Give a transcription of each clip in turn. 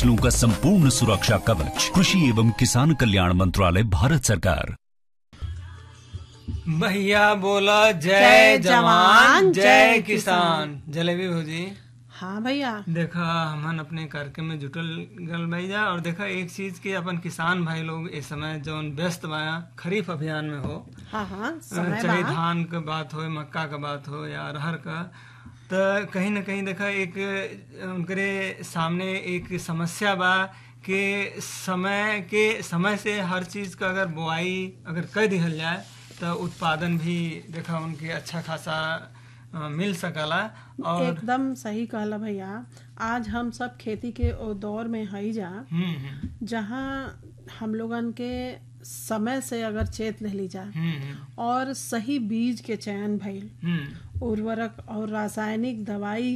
फसलों का संपूर्ण सुरक्षा कवच कृषि एवं किसान कल्याण मंत्रालय भारत सरकार भैया बोला जय जय जवान जवान, जय जय किसान जलेबी भौजी हाँ भैया देखा हमन अपने कार्यक्रम में जुटल गल भैया और देखा एक चीज की अपन किसान भाई लोग इस समय जौन व्यस्त बा खरीफ अभियान में हो हाँ हाँ समय चाहे बा धान का बात हो मक्का का बात हो या अरहर का तो कहीं ना कहीं देखा एक उनके सामने एक समस्या बा कि समय के समय से हर चीज का अगर बुआई अगर कर दिहल जाए तो उत्पादन भी देखा उनके अच्छा खासा अ, मिल सकला और एकदम सही कहला भैया आज हम सब खेती के ओ दौर में हई जा हम्म हम्म जहाँ हम लोगन के समय से अगर चेत ले जा हम्म और सही बीज के चयन भइल हम्म उर्वरक और रासायनिक दवाई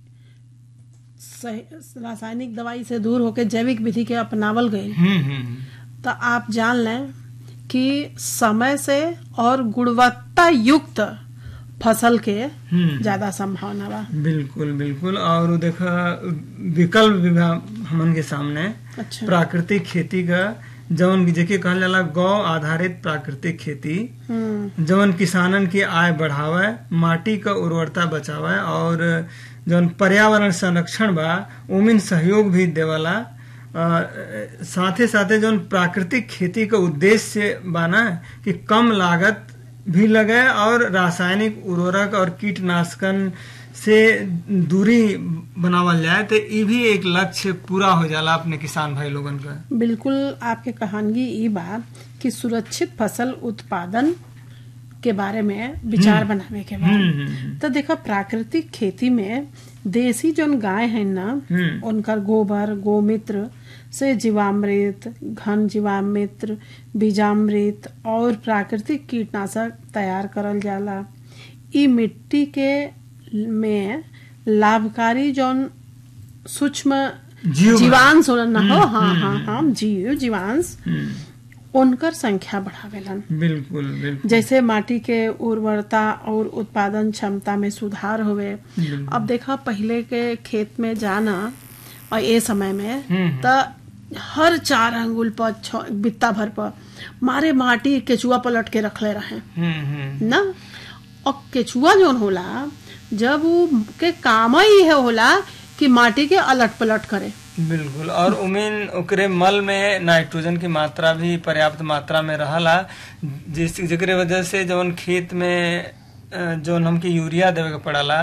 सही- रासायनिक दवाई से दूर होके जैविक विधि के अपनावल गईल हम्म हम्म तो आप जान लें कि समय से और गुणवत्ता युक्त फसल के हम्म ज्यादा संभावना बा बिल्कुल बिल्कुल और उ देखा विकल्प भी बा हमन के सामने अच्छा प्राकृतिक खेती का जौन जेके कहल जाला गौ आधारित प्राकृतिक खेती हम्म जौन किसानन की आय बढ़ावे माटी का उर्वरता बचावे और जौन पर्यावरण संरक्षण बा उमिन सहयोग भी देवला अ, साथे साथे जौन प्राकृतिक खेती का उद्देश्य बाना कि कम लागत भी लगे और रासायनिक उर्वरक और कीटनाशकन से दूरी बनावल जाए तो ये भी एक लक्ष्य पूरा हो जाला अपने किसान भाई लोगन का बिल्कुल आपके कहानगी ई बा कि सुरक्षित फसल उत्पादन के बारे में विचार बनावे के बा हम्म, हम्म, तो देखा प्राकृतिक खेती में देसी जोन गाय है ना हम्म। उनकर गोबर गोमित्र से जीवामृत घन जीवामृत बीजामृत और प्राकृतिक कीटनाशक तैयार करल जाला ई मिट्टी के में लाभकारी जोन सूक्ष्म जीव बा। जीवांश होला ना हो हाँ हाँ हाँ जीव जीवांश हम्म, उनकर संख्या बढ़ावेलन बिल्कुल बिल्कुल जैसे माटी के उर्वरता और उत्पादन क्षमता में सुधार होवे बिल्कुल। अब देखा पहले के खेत में जाना और ये समय में हम्म। त हर चार अंगुल पर छ- बित्ता भर पर मारे माटी केचुआ पलट के रखले रहे हम्म हम्म ना और केचुआ जोन होला जब वो के काम ही है होला कि माटी के अलट पलट करे बिल्कुल और उमिन ओकरे मल में नाइट्रोजन की मात्रा भी पर्याप्त मात्रा में रहला जिस जेकरे वजह से जौन खेत में अ, जौन हमके यूरिया देवे के पड़ला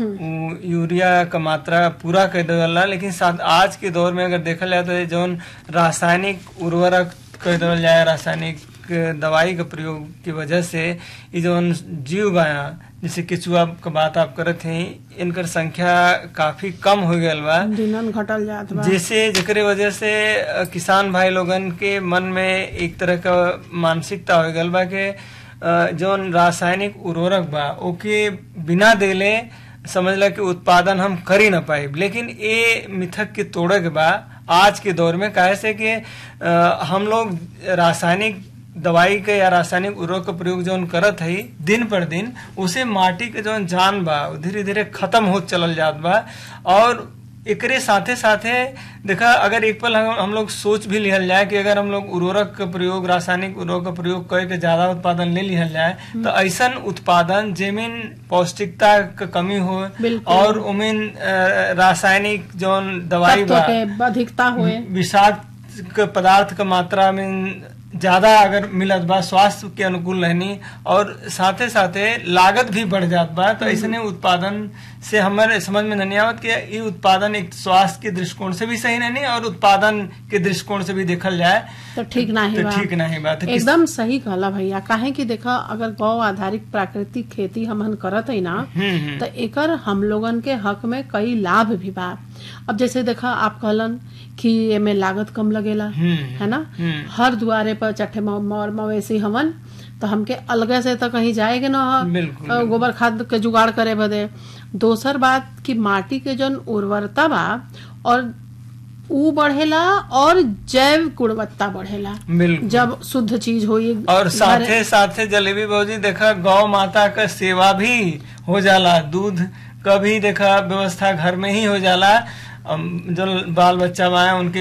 उ यूरिया का मात्रा पूरा कर देवला लेकिन साथ आज के दौर में अगर देखल जाए तो जौन रासायनिक उर्वरक कर देवल जाए रासायनिक दवाई का प्रयोग की वजह से ये जौन जीव बा जैसे केचुआ का बात आप करत हैं इनकर संख्या काफी कम हो गयल बा दिनन घटल जात बा जैसे जेकरे वजह से अ, किसान भाई लोगन के मन में एक तरह का मानसिकता हो गल बा के अ, जौन रासायनिक उर्वरक बा ओके बिना देले समझला कि उत्पादन हम कर ही ना पाए लेकिन ये मिथक के तोड़े के बा आज के दौर में काहे से कि अ, हम लोग रासायनिक दवाई के या रासायनिक उर्वरक का प्रयोग जौन करत है दिन पर दिन उसे माटी के जौन जान बा धीरे धीरे खत्म होत चलल जात बा और एकरे साथे साथे देखा अगर एक पल हम, हम लोग सोच भी लिहल जाए कि अगर हम लोग उर्वरक का प्रयोग रासायनिक उर्वरक का प्रयोग करके ज्यादा उत्पादन ले लिहल जाए तो ऐसन उत्पादन जेमिन पौष्टिकता का कमी हो बिल्कुल। और उमिन अ, रासायनिक जौन दवाई तत्व बा के अधिकता हुए विषाक्त के पदार्थ का मात्रा में ज्यादा अगर मिलत बा स्वास्थ्य के अनुकूल रहनी और साथे साथे लागत भी बढ़ जात बा तो ऐसने उत्पादन से हमारे समझ में नहीं आवत कि ये उत्पादन एक स्वास्थ्य के दृष्टिकोण से भी सही नहीं और उत्पादन के दृष्टिकोण से भी देखल जाए तो ठीक नहीं तो बा ठीक नहीं बात है किस- एकदम सही कहला भैया काहे कि देखा अगर गौ आधारित प्राकृतिक खेती हमन करत है ना हम्म, हम्म। तो एकर हम लोगन के हक में कई लाभ भी बा अब जैसे देखा आप कहलन कि एमे लागत कम लगेला हम्म, है ना हम्म। हर दुआरे पर चट्टे म- मौर मवेशी हमन तो हमके अलगे से तो कहीं जाएगे ना ह। बिल्कुल, अ, गोबर खाद के जुगाड़ करे बदे दोसर बात कि माटी के जौन उर्वरता बा और ऊ बढ़ेला और जैव गुणवत्ता बढ़ेला बिल्कुल जब शुद्ध चीज होई और घरे- साथे साथे जलेबी भौजी देखा गौ माता का सेवा भी हो जाला दूध का भी देखा व्यवस्था घर में ही हो जाला अम, जो बाल बच्चा बा उनके